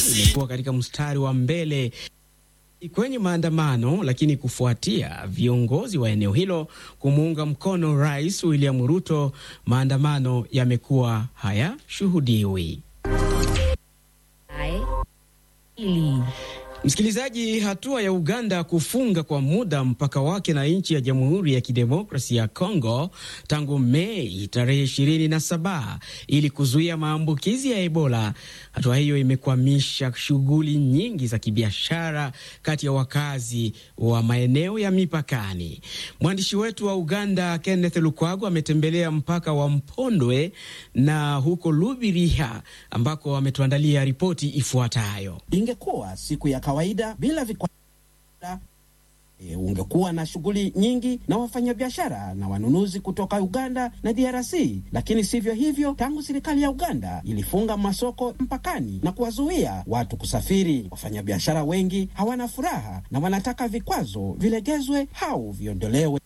imekuwa katika mstari wa mbele kwenye maandamano, lakini kufuatia viongozi wa eneo hilo kumuunga mkono Rais William Ruto, maandamano yamekuwa hayashuhudiwi. Msikilizaji, hatua ya Uganda kufunga kwa muda mpaka wake na nchi ya Jamhuri ya Kidemokrasia ya Kongo tangu Mei tarehe 27 ili kuzuia maambukizi ya Ebola. Hatua hiyo imekwamisha shughuli nyingi za kibiashara kati ya wakazi wa maeneo ya mipakani. Mwandishi wetu wa Uganda Kenneth Lukwago ametembelea mpaka wa Mpondwe na huko Lubiriha ambako ametuandalia ripoti ifuatayo. Ingekuwa siku ya kawaida bila vikwazo e, ungekuwa na shughuli nyingi na wafanyabiashara na wanunuzi kutoka Uganda na DRC, lakini sivyo hivyo. Tangu serikali ya Uganda ilifunga masoko mpakani na kuwazuia watu kusafiri, wafanyabiashara wengi hawana furaha na wanataka vikwazo vilegezwe au viondolewe.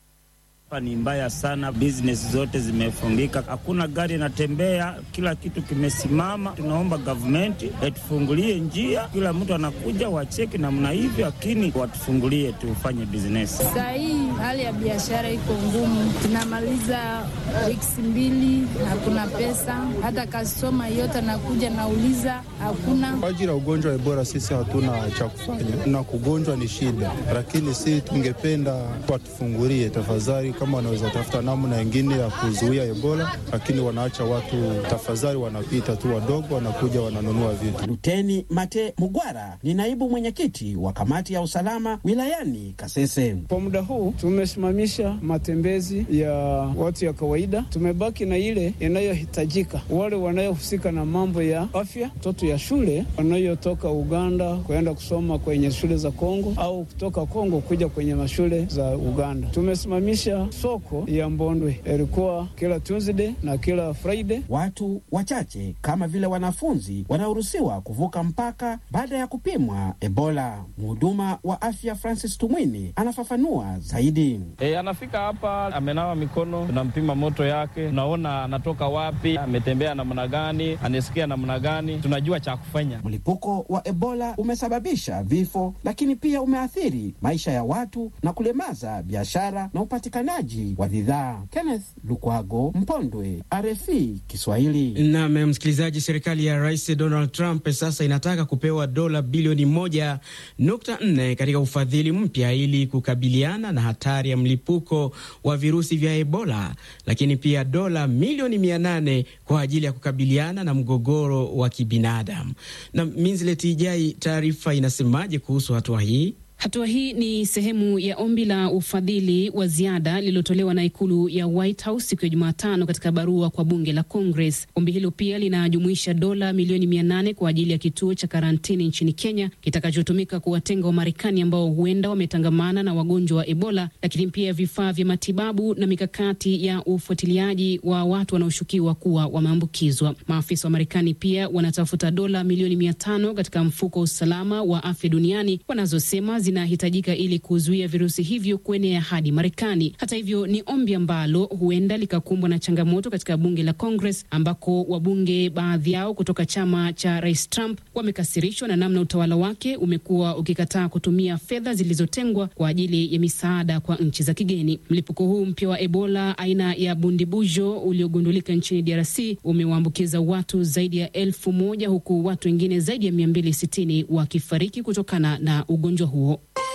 Ni mbaya sana, business zote zimefungika, hakuna gari inatembea, kila kitu kimesimama. Tunaomba gavumenti atufungulie njia, kila mtu anakuja wacheki namna hivyo, lakini watufungulie tufanye business. Saa hii hali ya biashara iko ngumu, tunamaliza wiki mbili, hakuna pesa, hata kastoma yote anakuja nauliza, hakuna. Kwa ajili ya ugonjwa wa Ebola sisi hatuna cha kufanya, na kugonjwa ni shida, lakini si tungependa watufungulie tafadhali kama wanaweza tafuta namna ingine ya kuzuia Ebola, lakini wanaacha watu tafadhali, wanapita tu wadogo, wanakuja wananunua vitu. Luteni Mate Mugwara ni naibu mwenyekiti wa kamati ya usalama wilayani Kasese. Kwa muda huu tumesimamisha matembezi ya watu ya kawaida, tumebaki na ile inayohitajika, wale wanayohusika na mambo ya afya, watoto ya shule wanayotoka Uganda kuenda kusoma kwenye shule za Kongo au kutoka Kongo kuja kwenye mashule za Uganda. Tumesimamisha soko ya Mbondwe ilikuwa kila Tuesday na kila Friday. Watu wachache kama vile wanafunzi wanaoruhusiwa kuvuka mpaka baada ya kupimwa Ebola. Mhuduma wa afya Francis Tumwini anafafanua zaidi. E, anafika hapa amenawa mikono, tunampima moto yake, tunaona anatoka wapi, ametembea namna gani, anasikia namna gani, tunajua cha kufanya. Mlipuko wa Ebola umesababisha vifo, lakini pia umeathiri maisha ya watu na kulemaza biashara na upatikanaji wa bidhaa. Kenneth Lukwago, Mpondwe, RFI Kiswahili. Nam msikilizaji, serikali ya Rais Donald Trump sasa inataka kupewa dola bilioni moja nukta nne katika ufadhili mpya ili kukabiliana na hatari ya mlipuko wa virusi vya Ebola, lakini pia dola milioni mia nane kwa ajili ya kukabiliana na mgogoro wa kibinadamu. Na Minzlet Ijai, taarifa inasemaje kuhusu hatua hii? Hatua hii ni sehemu ya ombi la ufadhili wa ziada lililotolewa na ikulu ya White House siku ya Jumatano katika barua kwa bunge la Congress. Ombi hilo pia linajumuisha dola milioni mia nane kwa ajili ya kituo cha karantini nchini Kenya kitakachotumika kuwatenga Wamarekani ambao huenda wametangamana na wagonjwa wa Ebola, lakini pia vifaa vya matibabu na mikakati ya ufuatiliaji wa watu wanaoshukiwa kuwa wameambukizwa. Maafisa wa Marekani pia wanatafuta dola milioni mia tano katika mfuko wa usalama wa afya duniani wanazosema zinahitajika ili kuzuia virusi hivyo kuenea hadi Marekani. Hata hivyo, ni ombi ambalo huenda likakumbwa na changamoto katika bunge la Congress, ambako wabunge baadhi yao kutoka chama cha Rais Trump wamekasirishwa na namna utawala wake umekuwa ukikataa kutumia fedha zilizotengwa kwa ajili ya misaada kwa nchi za kigeni. Mlipuko huu mpya wa Ebola aina ya bundibujo uliogundulika nchini DRC umewaambukiza watu zaidi ya elfu moja huku watu wengine zaidi ya 260 wakifariki kutokana na ugonjwa huo.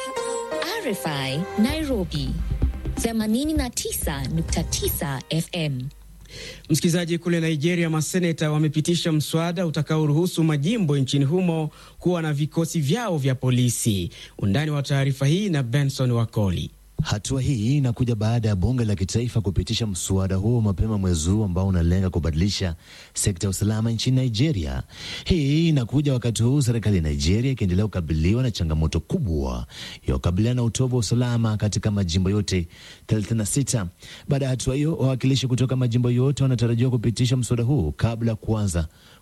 RFI Nairobi 89.9 FM. Msikilizaji, kule Nigeria, maseneta wamepitisha mswada utakaoruhusu majimbo nchini humo kuwa na vikosi vyao vya polisi. Undani wa taarifa hii na Benson Wakoli. Hatua hii inakuja baada ya bunge la kitaifa kupitisha mswada huo mapema mwezi huu ambao unalenga kubadilisha sekta ya usalama nchini Nigeria. Hii inakuja wakati huu serikali ya Nigeria ikiendelea kukabiliwa na changamoto kubwa ya kukabiliana na utovu wa usalama katika majimbo yote 36. Baada ya hatua hiyo, wawakilishi kutoka majimbo yote wanatarajiwa kupitisha mswada huu kabla ya kuanza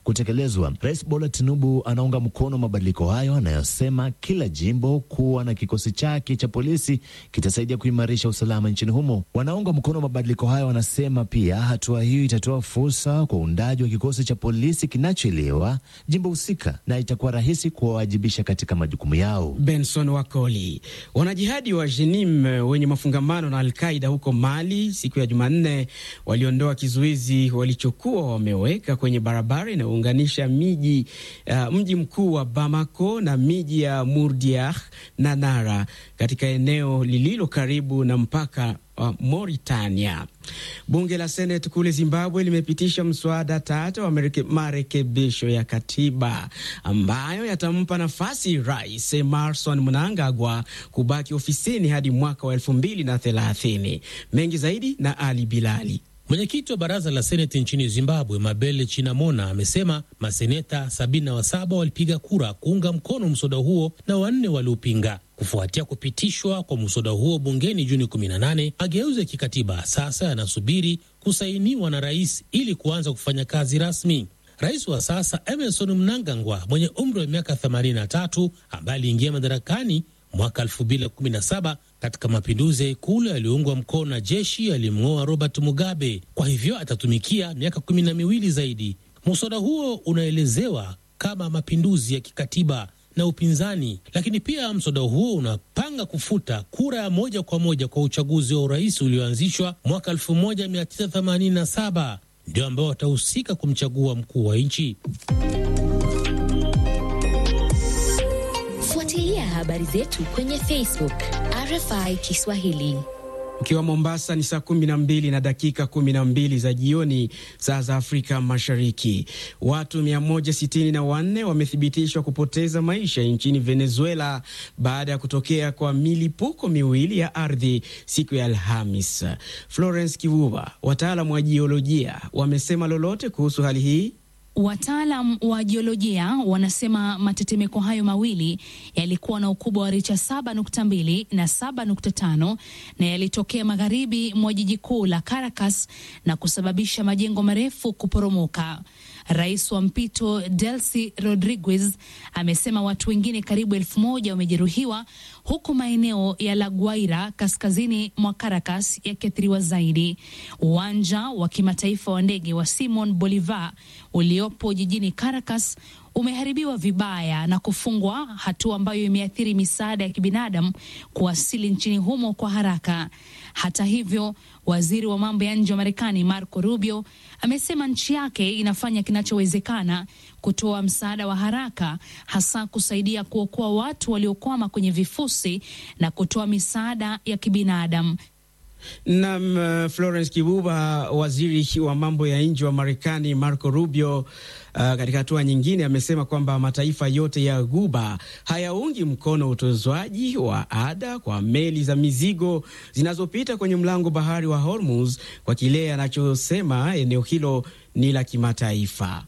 kutekelezwa. Rais Bola Tinubu anaunga mkono mabadiliko hayo anayosema kila jimbo kuwa na kikosi chake cha polisi kitasaidia kuimarisha usalama nchini humo. Wanaunga mkono mabadiliko hayo wanasema pia hatua hiyo itatoa fursa kwa uundaji wa kikosi cha polisi kinachoelewa jimbo husika na itakuwa rahisi kuwawajibisha katika majukumu yao. Benson Wakoli. Wanajihadi wa Jenim wenye mafungamano na Alqaida huko Mali siku ya Jumanne waliondoa kizuizi walichokuwa wameweka kwenye barabara inayounganisha miji uh, mji mkuu wa Bamako na miji ya Murdiah na Nara katika eneo lililo karibu na mpaka wa Mauritania. Bunge la Seneti kule Zimbabwe limepitisha mswada tata wa marekebisho ya katiba ambayo yatampa nafasi Rais Emmerson Mnangagwa kubaki ofisini hadi mwaka wa elfu mbili na thelathini. Mengi zaidi na Ali Bilali. Mwenyekiti wa baraza la seneti nchini Zimbabwe, Mabele Chinamona, amesema maseneta 77 walipiga kura kuunga mkono mswada huo na wanne waliopinga. Kufuatia kupitishwa kwa mswada huo bungeni Juni 18, mageuzi ya kikatiba sasa yanasubiri kusainiwa na rais ili kuanza kufanya kazi rasmi. Rais wa sasa Emerson Mnangagwa mwenye umri wa miaka 83 ambaye aliingia madarakani mwaka 2017 katika mapinduzi ya ikulu yaliyoungwa mkono na jeshi alimng'oa Robert Mugabe. Kwa hivyo atatumikia miaka kumi na miwili zaidi. Muswada huo unaelezewa kama mapinduzi ya kikatiba na upinzani, lakini pia mswada huo unapanga kufuta kura ya moja kwa moja kwa uchaguzi wa urais ulioanzishwa mwaka 1987 ndio ambao watahusika kumchagua mkuu wa nchi. Fuatilia habari zetu kwenye Facebook RFI Kiswahili. Ukiwa Mombasa ni saa kumi na mbili na dakika kumi na mbili za jioni, saa za Afrika Mashariki. Watu 164 wamethibitishwa kupoteza maisha nchini Venezuela baada ya kutokea kwa milipuko miwili ya ardhi siku ya Alhamis. Florence Kivuva, wataalam wa jiolojia wamesema lolote kuhusu hali hii? Wataalam wa jiolojia wanasema matetemeko hayo mawili yalikuwa na ukubwa wa richa 7.2 na 7.5 na yalitokea magharibi mwa jiji kuu la Caracas na kusababisha majengo marefu kuporomoka. Rais wa mpito Delcy Rodriguez amesema watu wengine karibu elfu moja wamejeruhiwa huku maeneo ya La Guaira kaskazini mwa Caracas yakiathiriwa zaidi. Uwanja wa kimataifa wa ndege wa Simon Bolivar uliopo jijini Caracas umeharibiwa vibaya na kufungwa, hatua ambayo imeathiri misaada ya kibinadamu kuwasili nchini humo kwa haraka. Hata hivyo, waziri wa mambo ya nje wa Marekani Marco Rubio amesema nchi yake inafanya kinachowezekana kutoa msaada wa haraka, hasa kusaidia kuokoa watu waliokwama kwenye vifusi na kutoa misaada ya kibinadamu. Nam uh, Florence Kibuba, waziri wa mambo ya nje wa Marekani Marco Rubio, uh, katika hatua nyingine amesema kwamba mataifa yote ya Ghuba hayaungi mkono utozwaji wa ada kwa meli za mizigo zinazopita kwenye mlango bahari wa Hormuz kwa kile anachosema eneo hilo ni la kimataifa.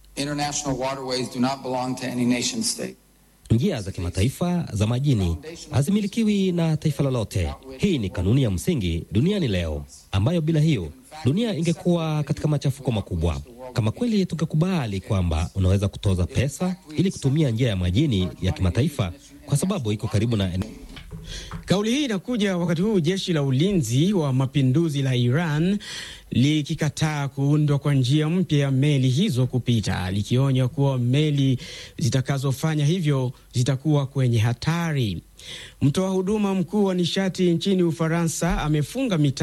Njia za kimataifa za majini hazimilikiwi na taifa lolote. Hii ni kanuni ya msingi duniani leo, ambayo bila hiyo dunia ingekuwa katika machafuko makubwa. Kama kweli tungekubali kwamba unaweza kutoza pesa ili kutumia njia ya majini ya kimataifa kwa sababu iko karibu na Kauli hii inakuja wakati huu jeshi la ulinzi wa mapinduzi la Iran likikataa kuundwa kwa njia mpya ya meli hizo kupita, likionya kuwa meli zitakazofanya hivyo zitakuwa kwenye hatari. Mtoa huduma mkuu wa nishati nchini Ufaransa amefunga mita